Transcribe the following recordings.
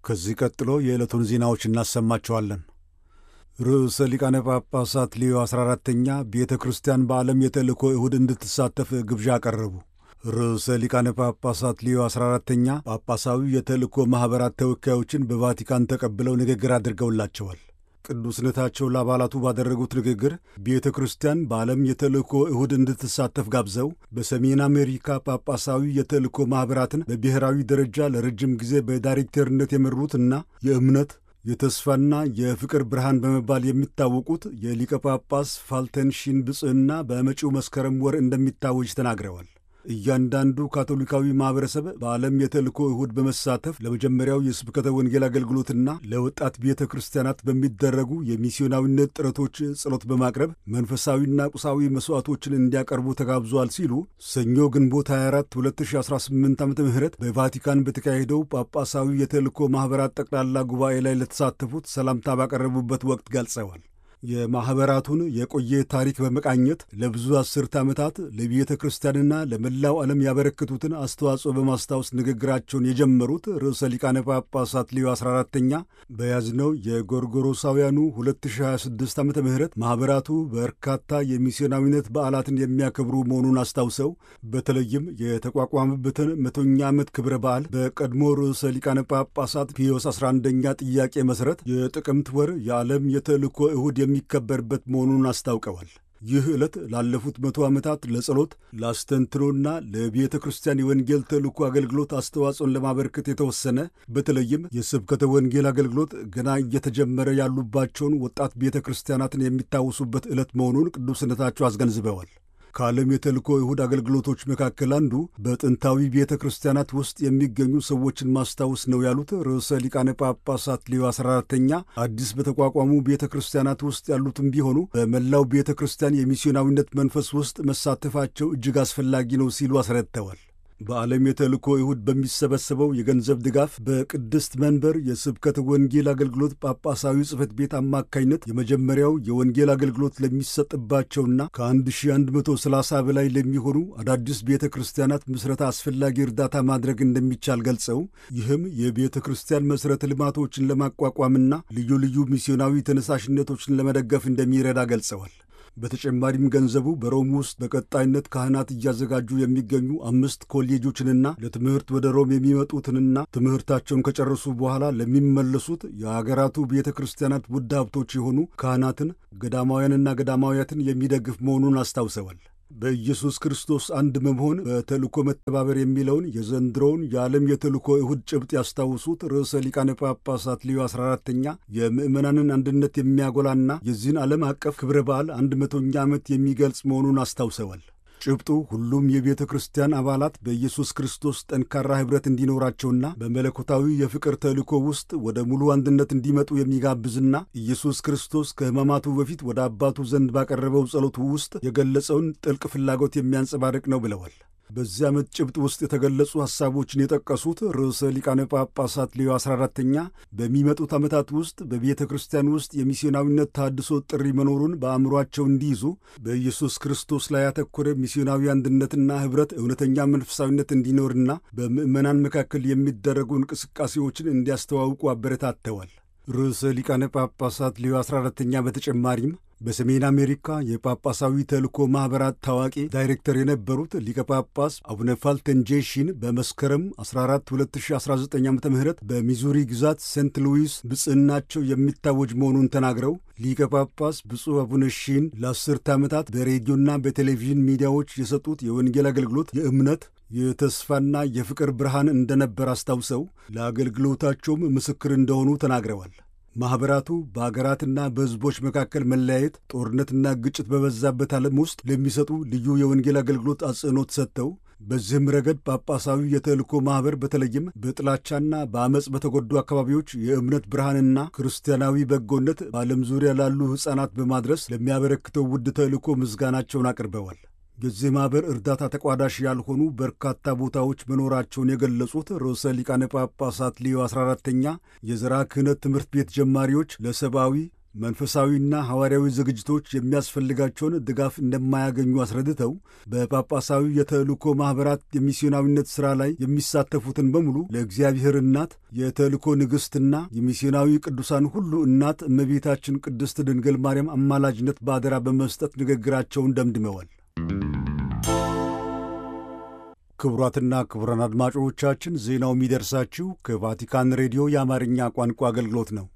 ከዚህ ቀጥሎ የዕለቱን ዜናዎች እናሰማቸዋለን። ርዕሰ ሊቃነ ጳጳሳት ሌዮ 14ተኛ ቤተ ክርስቲያን በዓለም የተልእኮ እሁድ እንድትሳተፍ ግብዣ አቀረቡ። ርዕሰ ሊቃነ ጳጳሳት ሌዮ 14ተኛ ጳጳሳዊ የተልእኮ ማኅበራት ተወካዮችን በቫቲካን ተቀብለው ንግግር አድርገውላቸዋል። ቅዱስነታቸው ለአባላቱ ባደረጉት ንግግር ቤተ ክርስቲያን በዓለም የተልእኮ እሁድ እንድትሳተፍ ጋብዘው በሰሜን አሜሪካ ጳጳሳዊ የተልእኮ ማኅበራትን በብሔራዊ ደረጃ ለረጅም ጊዜ በዳይሬክተርነት የመሩትና የእምነት የተስፋና የፍቅር ብርሃን በመባል የሚታወቁት የሊቀ ጳጳስ ፋልተንሺን ብጽዕና በመጪው መስከረም ወር እንደሚታወጅ ተናግረዋል። እያንዳንዱ ካቶሊካዊ ማኅበረሰብ በዓለም የተልእኮ እሁድ በመሳተፍ ለመጀመሪያው የስብከተ ወንጌል አገልግሎትና ለወጣት ቤተ ክርስቲያናት በሚደረጉ የሚስዮናዊነት ጥረቶች ጸሎት በማቅረብ መንፈሳዊና ቁሳዊ መሥዋዕቶችን እንዲያቀርቡ ተጋብዟል ሲሉ ሰኞ ግንቦት 24 2018 ዓ ም በቫቲካን በተካሄደው ጳጳሳዊ የተልእኮ ማኅበራት ጠቅላላ ጉባኤ ላይ ለተሳተፉት ሰላምታ ባቀረቡበት ወቅት ገልጸዋል። የማኅበራቱን የቆየ ታሪክ በመቃኘት ለብዙ አስርተ ዓመታት ለቤተ ክርስቲያንና ለመላው ዓለም ያበረከቱትን አስተዋጽኦ በማስታወስ ንግግራቸውን የጀመሩት ርዕሰ ሊቃነ ጳጳሳት ሌዮ 14ተኛ በያዝነው የጎርጎሮሳውያኑ 2026 ዓ ም ማኅበራቱ በርካታ የሚስዮናዊነት በዓላትን የሚያከብሩ መሆኑን አስታውሰው በተለይም የተቋቋመበትን መቶኛ ዓመት ክብረ በዓል በቀድሞ ርዕሰ ሊቃነ ጳጳሳት ፒዮስ 11ኛ ጥያቄ መሠረት የጥቅምት ወር የዓለም የተልእኮ እሁድ የሚከበርበት መሆኑን አስታውቀዋል። ይህ ዕለት ላለፉት መቶ ዓመታት ለጸሎት ለአስተንትኖና ለቤተ ክርስቲያን የወንጌል ተልእኮ አገልግሎት አስተዋጽኦን ለማበርከት የተወሰነ በተለይም የስብከተ ወንጌል አገልግሎት ገና እየተጀመረ ያሉባቸውን ወጣት ቤተ ክርስቲያናትን የሚታወሱበት ዕለት መሆኑን ቅዱስነታቸው አስገንዝበዋል። ከዓለም የተልእኮ እሁድ አገልግሎቶች መካከል አንዱ በጥንታዊ ቤተ ክርስቲያናት ውስጥ የሚገኙ ሰዎችን ማስታወስ ነው ያሉት ርዕሰ ሊቃነ ጳጳሳት ሌዮ 14ተኛ አዲስ በተቋቋሙ ቤተ ክርስቲያናት ውስጥ ያሉትም ቢሆኑ በመላው ቤተ ክርስቲያን የሚስዮናዊነት መንፈስ ውስጥ መሳተፋቸው እጅግ አስፈላጊ ነው ሲሉ አስረድተዋል። በዓለም የተልእኮ እሁድ በሚሰበሰበው የገንዘብ ድጋፍ በቅድስት መንበር የስብከተ ወንጌል አገልግሎት ጳጳሳዊ ጽሕፈት ቤት አማካኝነት የመጀመሪያው የወንጌል አገልግሎት ለሚሰጥባቸውና ከ1130 በላይ ለሚሆኑ አዳዲስ ቤተ ክርስቲያናት ምስረታ አስፈላጊ እርዳታ ማድረግ እንደሚቻል ገልጸው ይህም የቤተ ክርስቲያን መሠረተ ልማቶችን ለማቋቋምና ልዩ ልዩ ሚስዮናዊ ተነሳሽነቶችን ለመደገፍ እንደሚረዳ ገልጸዋል። በተጨማሪም ገንዘቡ በሮም ውስጥ በቀጣይነት ካህናት እያዘጋጁ የሚገኙ አምስት ኮሌጆችንና ለትምህርት ወደ ሮም የሚመጡትንና ትምህርታቸውን ከጨረሱ በኋላ ለሚመለሱት የአገራቱ ቤተ ክርስቲያናት ውድ ሀብቶች የሆኑ ካህናትን፣ ገዳማውያንና ገዳማውያትን የሚደግፍ መሆኑን አስታውሰዋል። በኢየሱስ ክርስቶስ አንድ መሆን በተልእኮ መተባበር የሚለውን የዘንድሮውን የዓለም የተልእኮ እሁድ ጭብጥ ያስታውሱት ርዕሰ ሊቃነ ጳጳሳት ሌዮ 14ተኛ የምዕመናንን አንድነት የሚያጎላና የዚህን ዓለም አቀፍ ክብረ በዓል አንድ መቶኛ ዓመት የሚገልጽ መሆኑን አስታውሰዋል። ጭብጡ ሁሉም የቤተ ክርስቲያን አባላት በኢየሱስ ክርስቶስ ጠንካራ ኅብረት እንዲኖራቸውና በመለኮታዊ የፍቅር ተልእኮ ውስጥ ወደ ሙሉ አንድነት እንዲመጡ የሚጋብዝና ኢየሱስ ክርስቶስ ከሕማማቱ በፊት ወደ አባቱ ዘንድ ባቀረበው ጸሎቱ ውስጥ የገለጸውን ጥልቅ ፍላጎት የሚያንጸባርቅ ነው ብለዋል። በዚህ ዓመት ጭብጥ ውስጥ የተገለጹ ሐሳቦችን የጠቀሱት ርዕሰ ሊቃነ ጳጳሳት ሌዮ 14ተኛ በሚመጡት ዓመታት ውስጥ በቤተ ክርስቲያን ውስጥ የሚስዮናዊነት ታድሶ ጥሪ መኖሩን በአእምሯቸው እንዲይዙ በኢየሱስ ክርስቶስ ላይ ያተኮረ ሚስዮናዊ አንድነትና ኅብረት እውነተኛ መንፈሳዊነት እንዲኖርና በምዕመናን መካከል የሚደረጉ እንቅስቃሴዎችን እንዲያስተዋውቁ አበረታተዋል። ርዕሰ ሊቃነ ጳጳሳት ሌዮ 14ተኛ በተጨማሪም በሰሜን አሜሪካ የጳጳሳዊ ተልእኮ ማኅበራት ታዋቂ ዳይሬክተር የነበሩት ሊቀ ጳጳስ አቡነ ፋልተንጄሺን በመስከረም 14 2019 ዓ ም በሚዙሪ ግዛት ሴንት ሉዊስ ብጽዕናቸው የሚታወጅ መሆኑን ተናግረው ሊቀ ጳጳስ ብፁዕ አቡነ ሺን ለአስርተ ዓመታት በሬዲዮና በቴሌቪዥን ሚዲያዎች የሰጡት የወንጌል አገልግሎት የእምነት የተስፋና የፍቅር ብርሃን እንደነበር አስታውሰው ለአገልግሎታቸውም ምስክር እንደሆኑ ተናግረዋል። ማኅበራቱ በአገራትና በሕዝቦች መካከል መለያየት፣ ጦርነትና ግጭት በበዛበት ዓለም ውስጥ ለሚሰጡ ልዩ የወንጌል አገልግሎት አጽንዖት ሰጥተው በዚህም ረገድ ጳጳሳዊ የተልእኮ ማኅበር በተለይም በጥላቻና በአመፅ በተጎዱ አካባቢዎች የእምነት ብርሃንና ክርስቲያናዊ በጎነት በዓለም ዙሪያ ላሉ ሕፃናት በማድረስ ለሚያበረክተው ውድ ተልእኮ ምስጋናቸውን አቅርበዋል። የዚህ ማኅበር እርዳታ ተቋዳሽ ያልሆኑ በርካታ ቦታዎች መኖራቸውን የገለጹት ርዕሰ ሊቃነ ጳጳሳት ሌዮ 14ተኛ የዘራ ክህነት ትምህርት ቤት ጀማሪዎች ለሰብአዊ መንፈሳዊና ሐዋርያዊ ዝግጅቶች የሚያስፈልጋቸውን ድጋፍ እንደማያገኙ አስረድተው በጳጳሳዊ የተልእኮ ማኅበራት የሚስዮናዊነት ሥራ ላይ የሚሳተፉትን በሙሉ ለእግዚአብሔር እናት የተልእኮ ንግሥትና የሚስዮናዊ ቅዱሳን ሁሉ እናት እመቤታችን ቅድስት ድንግል ማርያም አማላጅነት በአደራ በመስጠት ንግግራቸውን ደምድመዋል። ክቡራትና ክቡራን አድማጮቻችን ዜናው የሚደርሳችሁ ከቫቲካን ሬዲዮ የአማርኛ ቋንቋ አገልግሎት ነው።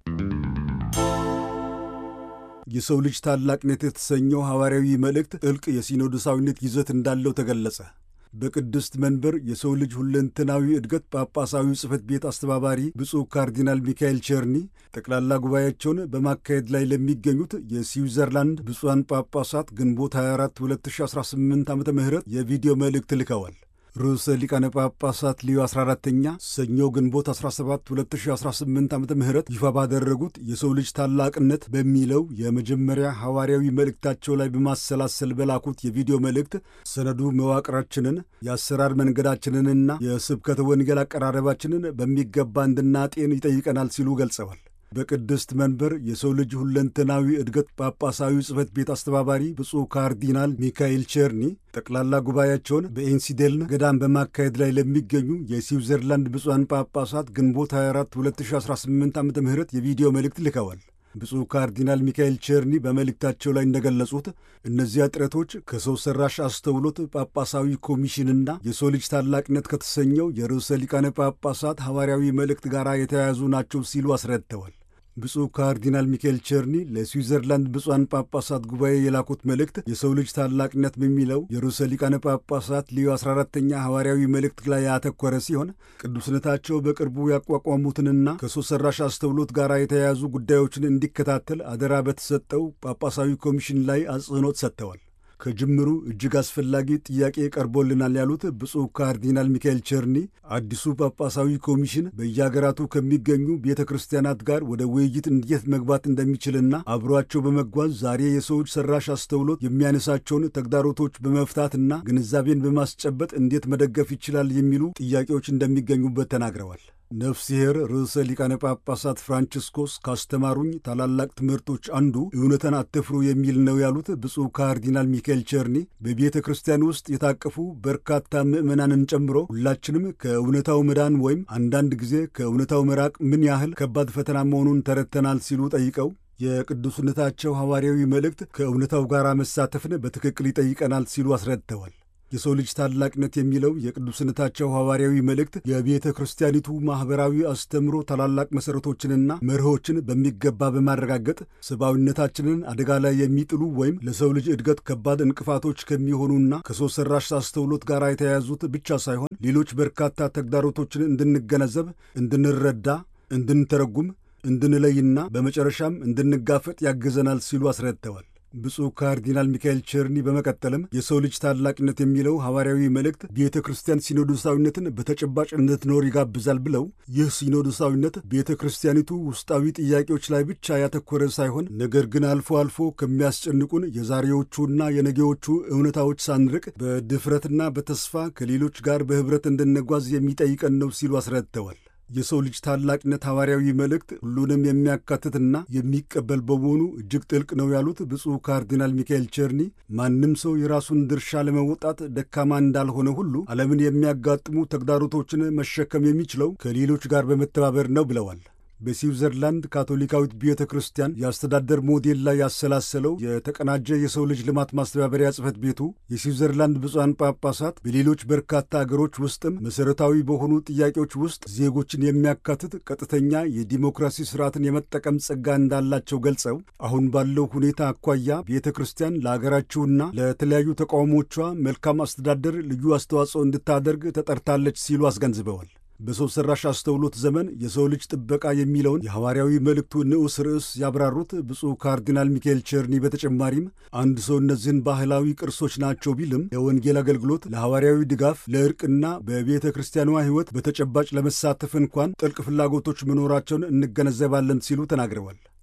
የሰው ልጅ ታላቅነት የተሰኘው ሐዋርያዊ መልእክት ጥልቅ የሲኖዶሳዊነት ይዘት እንዳለው ተገለጸ። በቅድስት መንበር የሰው ልጅ ሁለንተናዊ እድገት ጳጳሳዊ ጽሕፈት ቤት አስተባባሪ ብፁዕ ካርዲናል ሚካኤል ቸርኒ ጠቅላላ ጉባኤያቸውን በማካሄድ ላይ ለሚገኙት የስዊዘርላንድ ብፁዓን ጳጳሳት ግንቦት 24 2018 ዓ ም የቪዲዮ መልእክት ልከዋል። ርዕሰ ሊቃነ ጳጳሳት ሊዮ 14ተኛ ሰኞ ግንቦት 17 2018 ዓ ም ይፋ ባደረጉት የሰው ልጅ ታላቅነት በሚለው የመጀመሪያ ሐዋርያዊ መልእክታቸው ላይ በማሰላሰል በላኩት የቪዲዮ መልእክት ሰነዱ መዋቅራችንን የአሰራር መንገዳችንንና የስብከተ ወንጌል አቀራረባችንን በሚገባ እንድናጤን ይጠይቀናል ሲሉ ገልጸዋል። በቅድስት መንበር የሰው ልጅ ሁለንተናዊ እድገት ጳጳሳዊ ጽሕፈት ቤት አስተባባሪ ብፁዕ ካርዲናል ሚካኤል ቸርኒ ጠቅላላ ጉባኤያቸውን በኤንሲዴልን ገዳም በማካሄድ ላይ ለሚገኙ የስዊዘርላንድ ብፁዓን ጳጳሳት ግንቦት 24 2018 ዓ ም የቪዲዮ መልእክት ልከዋል። ብፁዕ ካርዲናል ሚካኤል ቸርኒ በመልእክታቸው ላይ እንደገለጹት እነዚያ ጥረቶች ከሰው ሠራሽ አስተውሎት ጳጳሳዊ ኮሚሽንና የሰው ልጅ ታላቅነት ከተሰኘው የርዕሰ ሊቃነ ጳጳሳት ሐዋርያዊ መልእክት ጋር የተያያዙ ናቸው ሲሉ አስረድተዋል። ብፁዕ ካርዲናል ሚካኤል ቸርኒ ለስዊዘርላንድ ብፁዓን ጳጳሳት ጉባኤ የላኩት መልእክት የሰው ልጅ ታላቅነት በሚለው የርዕሰ ሊቃነ ጳጳሳት ሊዮ 14ተኛ ሐዋርያዊ መልእክት ላይ ያተኮረ ሲሆን ቅዱስነታቸው በቅርቡ ያቋቋሙትንና ከሰው ሠራሽ አስተውሎት ጋር የተያያዙ ጉዳዮችን እንዲከታተል አደራ በተሰጠው ጳጳሳዊ ኮሚሽን ላይ አጽንዖት ሰጥተዋል። ከጅምሩ እጅግ አስፈላጊ ጥያቄ ቀርቦልናል ያሉት ብፁዕ ካርዲናል ሚካኤል ቸርኒ አዲሱ ጳጳሳዊ ኮሚሽን በየአገራቱ ከሚገኙ ቤተ ክርስቲያናት ጋር ወደ ውይይት እንዴት መግባት እንደሚችልና አብሯቸው በመጓዝ ዛሬ የሰዎች ሠራሽ አስተውሎት የሚያነሳቸውን ተግዳሮቶች በመፍታትና ግንዛቤን በማስጨበጥ እንዴት መደገፍ ይችላል የሚሉ ጥያቄዎች እንደሚገኙበት ተናግረዋል። ነፍስሔር ርዕሰ ሊቃነ ጳጳሳት ፍራንቺስኮስ ካስተማሩኝ ታላላቅ ትምህርቶች አንዱ እውነትን አትፍሩ የሚል ነው ያሉት ብፁዕ ካርዲናል ሚካኤል ቸርኒ በቤተ ክርስቲያን ውስጥ የታቀፉ በርካታ ምዕመናንን ጨምሮ ሁላችንም ከእውነታው መዳን ወይም አንዳንድ ጊዜ ከእውነታው መራቅ ምን ያህል ከባድ ፈተና መሆኑን ተረድተናል ሲሉ ጠይቀው የቅዱስነታቸው ሐዋርያዊ መልእክት ከእውነታው ጋር መሳተፍን በትክክል ይጠይቀናል ሲሉ አስረድተዋል። የሰው ልጅ ታላቅነት የሚለው የቅዱስነታቸው ሐዋርያዊ መልእክት የቤተ ክርስቲያኒቱ ማኅበራዊ አስተምሮ ታላላቅ መሠረቶችንና መርሆችን በሚገባ በማረጋገጥ ሰብአዊነታችንን አደጋ ላይ የሚጥሉ ወይም ለሰው ልጅ እድገት ከባድ እንቅፋቶች ከሚሆኑና ከሰው ሠራሽ አስተውሎት ጋር የተያያዙት ብቻ ሳይሆን ሌሎች በርካታ ተግዳሮቶችን እንድንገነዘብ፣ እንድንረዳ፣ እንድንተረጉም፣ እንድንለይና በመጨረሻም እንድንጋፈጥ ያግዘናል ሲሉ አስረድተዋል። ብፁዕ ካርዲናል ሚካኤል ቸርኒ በመቀጠልም የሰው ልጅ ታላቅነት የሚለው ሐዋርያዊ መልእክት ቤተ ክርስቲያን ሲኖዶሳዊነትን በተጨባጭ እንድትኖር ይጋብዛል ብለው ይህ ሲኖዶሳዊነት ቤተ ክርስቲያኒቱ ውስጣዊ ጥያቄዎች ላይ ብቻ ያተኮረ ሳይሆን ነገር ግን አልፎ አልፎ ከሚያስጨንቁን የዛሬዎቹና የነገዎቹ እውነታዎች ሳንርቅ በድፍረትና በተስፋ ከሌሎች ጋር በኅብረት እንድንጓዝ የሚጠይቀን ነው ሲሉ አስረድተዋል። የሰው ልጅ ታላቅነት ሐዋርያዊ መልእክት ሁሉንም የሚያካትትና የሚቀበል በመሆኑ እጅግ ጥልቅ ነው ያሉት ብፁዕ ካርዲናል ሚካኤል ቸርኒ ማንም ሰው የራሱን ድርሻ ለመወጣት ደካማ እንዳልሆነ ሁሉ ዓለምን የሚያጋጥሙ ተግዳሮቶችን መሸከም የሚችለው ከሌሎች ጋር በመተባበር ነው ብለዋል። በስዊዘርላንድ ካቶሊካዊት ቤተ ክርስቲያን የአስተዳደር ሞዴል ላይ ያሰላሰለው የተቀናጀ የሰው ልጅ ልማት ማስተባበሪያ ጽሕፈት ቤቱ የስዊዘርላንድ ብፁዓን ጳጳሳት በሌሎች በርካታ አገሮች ውስጥም መሠረታዊ በሆኑ ጥያቄዎች ውስጥ ዜጎችን የሚያካትት ቀጥተኛ የዲሞክራሲ ስርዓትን የመጠቀም ጸጋ እንዳላቸው ገልጸው አሁን ባለው ሁኔታ አኳያ ቤተ ክርስቲያን ለአገራችውና ለተለያዩ ተቃውሞቿ መልካም አስተዳደር ልዩ አስተዋጽኦ እንድታደርግ ተጠርታለች ሲሉ አስገንዝበዋል። በሰው ሠራሽ አስተውሎት ዘመን የሰው ልጅ ጥበቃ የሚለውን የሐዋርያዊ መልእክቱ ንዑስ ርዕስ ያብራሩት ብፁዕ ካርዲናል ሚካኤል ቸርኒ በተጨማሪም አንድ ሰው እነዚህን ባህላዊ ቅርሶች ናቸው ቢልም የወንጌል አገልግሎት ለሐዋርያዊ ድጋፍ፣ ለእርቅና በቤተ ክርስቲያኗ ሕይወት በተጨባጭ ለመሳተፍ እንኳን ጥልቅ ፍላጎቶች መኖራቸውን እንገነዘባለን ሲሉ ተናግረዋል።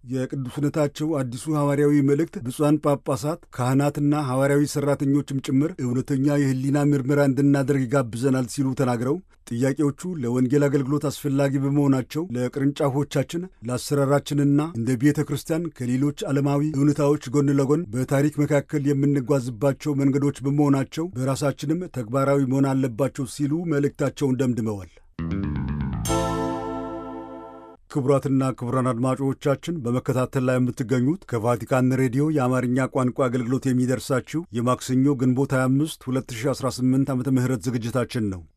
የቅዱስነታቸው አዲሱ ሐዋርያዊ መልእክት ብፁዓን ጳጳሳት፣ ካህናትና ሐዋርያዊ ሠራተኞችም ጭምር እውነተኛ የሕሊና ምርመራ እንድናደርግ ይጋብዘናል ሲሉ ተናግረው ጥያቄዎቹ ለወንጌል አገልግሎት አስፈላጊ በመሆናቸው ለቅርንጫፎቻችን፣ ለአሰራራችንና እንደ ቤተ ክርስቲያን ከሌሎች ዓለማዊ እውነታዎች ጎን ለጎን በታሪክ መካከል የምንጓዝባቸው መንገዶች በመሆናቸው በራሳችንም ተግባራዊ መሆን አለባቸው ሲሉ መልእክታቸውን ደምድመዋል። ክቡራትና ክቡራን አድማጮቻችን በመከታተል ላይ የምትገኙት ከቫቲካን ሬዲዮ የአማርኛ ቋንቋ አገልግሎት የሚደርሳችሁ የማክሰኞ ግንቦት 25 2018 ዓ ም ዝግጅታችን ነው።